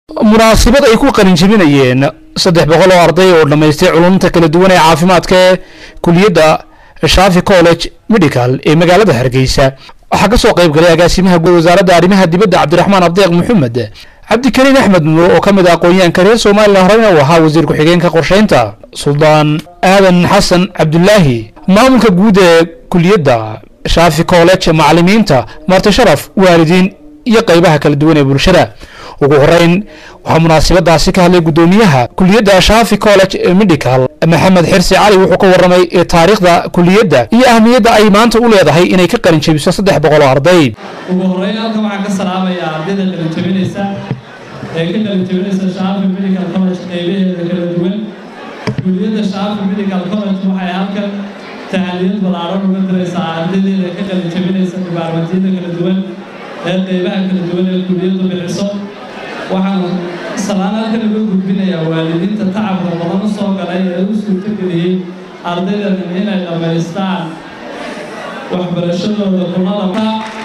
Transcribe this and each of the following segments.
munaasabad ay ku qalinjebinayeen saddex boqol oo arday oo dhammaystay culumta kala duwan ee caafimaadka ee kuliyadda shaafi college medical ee magaalada hargeysa waxaa ka soo qayb galay agaasimaha guud wasaaradda arrimaha dibadda cabdiraxmaan abdeeq maxamed cabdikariin axmed nuur oo ka mid ah aqoon-yahanka reer somalilan horeyna uu ahaa wasiir ku-xigeenka qorsheynta suldaan aadan xasan cabdulaahi maamulka guud ee kuliyadda shaafi college macalimiinta marti sharaf waalidiin iyo qaybaha kala duwan ee bulshada ugu horeyn waxaa munaasabadaasi ka hadlay guddoomiyaha kuliyadda shaafi college medical maxamed xirsi cali wuxuu ka warramay taariikhda kuliyadda iyo ahmiyadda ay maanta u leedahay inay ka qalin jebiso saddex boqol oo arday ugu horeyn halkan waxaan ka salaamayaa ardayda qalin jebinaysa ee ka qalin jebinaysa shaafi medical college qaybaheeda kala duwan kuliyadda shaafi medical college waxay halkan tahaliyad ballaaran uga diraysaa ardaydeeda ka qalin jebinaysa dibaarmatiyada kala duwan ee qaybaha kala duwan ee kuliyaddu bixiso waxaan salaan halkan uga gudbinayaa waalidiinta tacabka badan u soo galay ee u suurtogeliyey ardaydan inay dhammaystaan waxbarashadooda kunada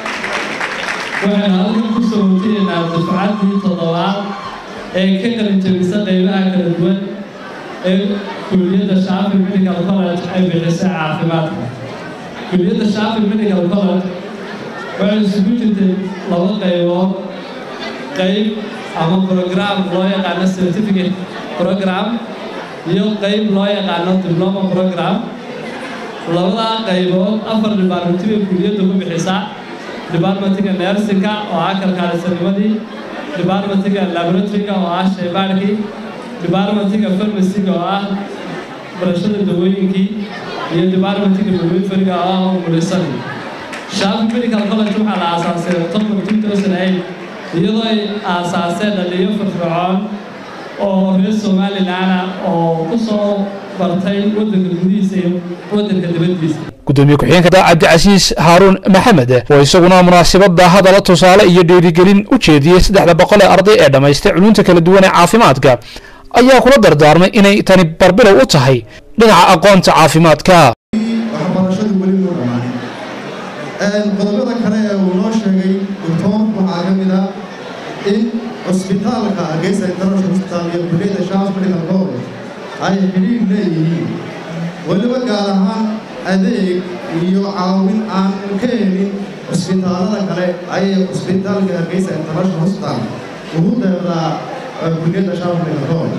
waxaynu halkan ku soo hojiyeynaa dafcaddii toddobaad ee ka qalin jebisa qaybaha kala duwan ee kuliyadda shaafi medical college ay bixisay caafimaadka kuliyadda shaafi medical college waxay isugu jirtay laba qaybood qayb ama program loo yaqaano certificate program iyo qayb loo yaqaano diploma program labadaa qaybood afar departmentiga kuliyadda ku bixisaa departmentiga nersinka oo ah kalkaalisanimadii departmentiga laboratoryga oo ah shaybaarkii departmentiga farmaciga oo ah barashada dawooyinkii iyo departmentiga midwiferyga oo ah umulisadii shaafi medical college waxaa la aasaasay october 2008 iyadoo ay aasaaseen dhaliyo firfircoon oo reer somalilanah oo ku soo bartay waddanka gudihiisa iyo waddanka dibaddiisa gudoomiye ku-xigeenka cabdicasiis haaruun maxamed oo isaguna munaasabada hadala tusaale iyo dhiirigelin u jeediyey saddexda boqol ee arday ee dhammaystay culunta kala duwan ee caafimaadka ayaa kula dardaarmay inay tani barbilow u tahay dhinaca aqoonta caafimaadka waxbarashadu weli loo dhammaan qodobada kale ee uu noo sheegay doctoorku waxaa ka mid ah in cusbitaalka hargeysa international hospital iyo kuliyadda shaaf medical college ay xidhiir leeyihiin weliba gaar ahaan adeeg iyo caawin aan ka helin cusbitaalada kale ayay cusbitaalka hargeysa international hospital ugu deeqdaa kuliyadda shaaf medical college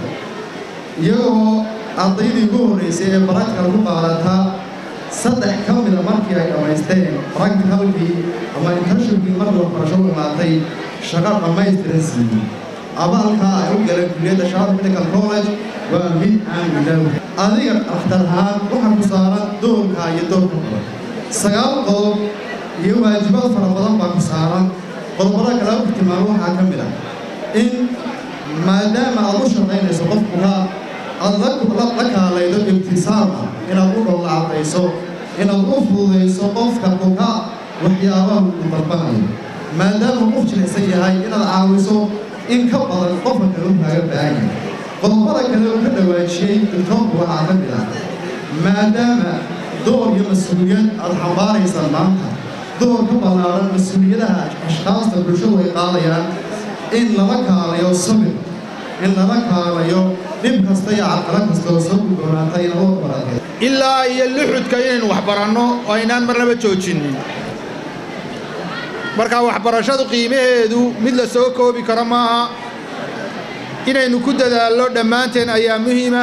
iyagoo ardaydii ugu horreysay ee baractical ku qaadataa saddex ka mida markii ay dhammaysteen practicalkii ama internshipkii markii waxbarasho u imaatay shaqo dhammaystiran siiyey abaalkaa ay u galeen kuliyadda shaaf medical college waa mid aan ilaawi adiga dhakhtar ahaan waxaa ku saaran doorka iyo doorka badan sagaal qodob iyo waajibaad fara badan baa ku saaran qodobada kale u tilmaamo waxaa ka mid ah in maadaama aad u shaqaynayso qofkuka aad la kaalaydo ibtisaam ah inaad u dhowlacadayso inaad u fududayso qofka kuka waxyaabaha uu dalbanayo maadaama qof jilicsan yahay inaad caawiso in ka badan qofka kale u kaaga baahan yahay qodobada kale uu ka dhawaajiyey doctoorku waxaa ka mid ah maadaama door iyo mas-uuliyad aad xambaaraysaan maanta door ka ballaaran mas-uuliyadaha ashkaasta bulshadu ay qaadayaan in lala kaalayo sabir in lala kaalayo dhib kasta iyo cadqala kasta oo soo gudboonaata in loo baratay ilaa iyo luxudka inaynu wax baranno oo aynaan marnaba joojinin marka waxbarashadu qiimaheedu mid la soo koobi karo maaha inaynu ku dadaallo dhammaanteen ayaa muhiima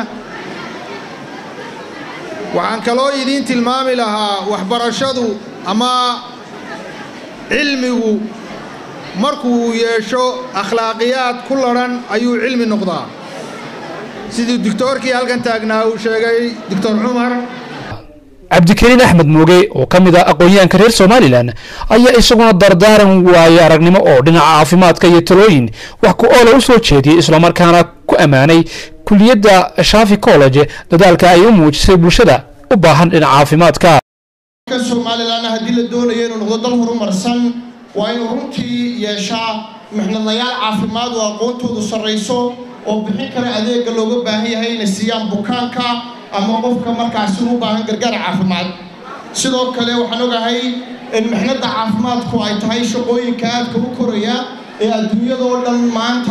waxaan kaloo idiin tilmaami lahaa waxbarashadu ama cilmigu markuu yeesho akhlaaqiyaad ku ladhan ayuu cilmi noqdaa sidii doctoorkii halkan taagnaa uu sheegay doctor cumar cabdikariin axmed mooge oo ka mid ah aqoon-yahanka reer somalilan ayaa isaguna dardaaran waaye aragnimo oo dhinaca caafimaadka iyo talooyin wax ku oola u soo jeediyey islamarkaana ku ammaanay kuliyadda shaafi college dadaalka ay u muujisay bulshada u baahan dhinaca caafimaadka somalilan haddii la doonayo inuu noqdo dal horumarsan waa inuu runtii yeeshaa mixnadayaal caafimaad oo aqoontoodu sarrayso oo bixin kara adeegga looga baahan yahay inay siiyaan bukaanka ama qofka markaasi u baahan gargaar caafimaad sidoo kale waxaan ogahay in mixnadda caafimaadku ay tahay shaqooyinka aadka u koraya ee adduunyadoo dhan maanta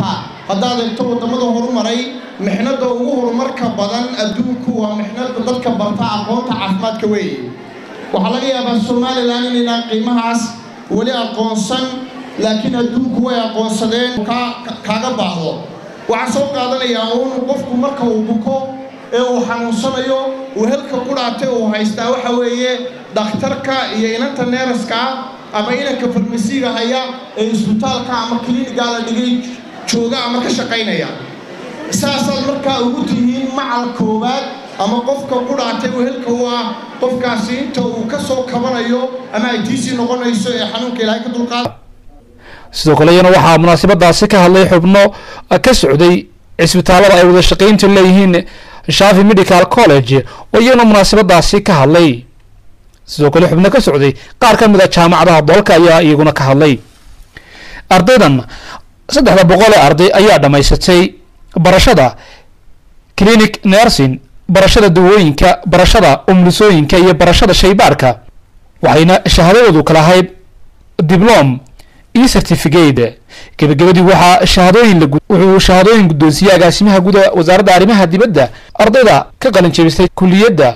haddaad eegto waddamada horumaray mixnada ugu horumarka badan adduunku waa mixnada dadka barta aqoonta caafimaadka weeye waxaa laga yaabaa somalilan inaynaan qiimahaas weli aqoonsan laakiin adduunku way aqoonsadeen kaaga baahdo waxaa soo qaadanayaa uun qofku marka uu buko ee uu xanuunsanayo uu helka qudhaatay uu haystaa waxa weeye dhakhtarka iyo inanta neeraska ama inanka farmasiiga haya ee isbitaalka ama klinigaa la dhigay jooga ama ka shaqaynaya saasaad markaa ugu tihiin macal koowaad ama qofka qudhaatay uu helka u ah qofkaasi inta uu ka soo kabanayo ama ay tiisii noqonayso ee xanuunka ilaahay ka dulqaada sidoo kale iyana waxaa munaasabadaasi ka hadlay xubno ka socday cisbitaalada ay wada shaqaynta leeyihiin shafi medical college oo iyana munaasabadaasi ka hadlay sidoo kale xubno ka socday qaar ka mid a jaamacadaha dalka ayaa iyaguna ka hadlay ardaydan saddexda boqol ee arday ayaa dhammaysatay barashada clinic nursing barashada dawooyinka barashada umlisooyinka iyo barashada shaybaarka waxayna shahaadadoodu kala ahayd diblom iyo certificate gebagabadii waxaa shahaadooyin la wuxuu shahaadooyin guddoonsiiyey agaasimaha guda wasaaradda arrimaha dibadda ardayda ka qalin jebistay kuliyadda